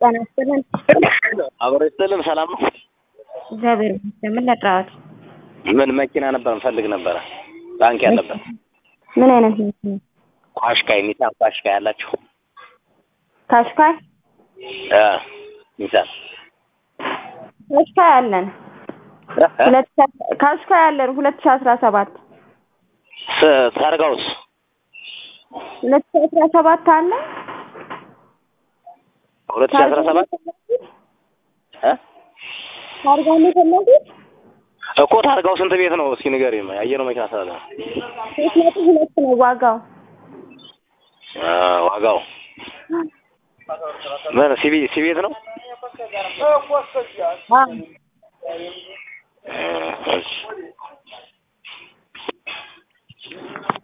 ጤና ይስጥልን። አብሮ ይስጥልን። ሰላም ነው? እግዚአብሔር ይመስገን። ምን ለጥራዎት? ምን መኪና ነበር እንፈልግ ነበረ ባንክ ያለበት ምን አይነት መኪና? ኳሽካይ ኒሳን ኳሽካይ ያላችሁ ካሽካይ እ ኒሳን ካሽካይ አለን። ሁለት ሺህ- ካሽካይ አለን ሁለት ሺህ አስራ ሰባት ስ- ታርጋውስ ሁለት ሺህ አስራ ሰባት አለ። ሁለት ሺህ አስራ ሰባት እ ታርጋ ነው የፈለጉት? እኮ ታርጋው ስንት ቤት ነው? እስኪ ንገሪኝ። ያየነው መኪና ስላለ ነው። ሶስት ነጥብ ሁለት ነው ዋጋው። አ ዋጋው ምን ሲቪ ሲቪት ነው? አዎ እ እሺ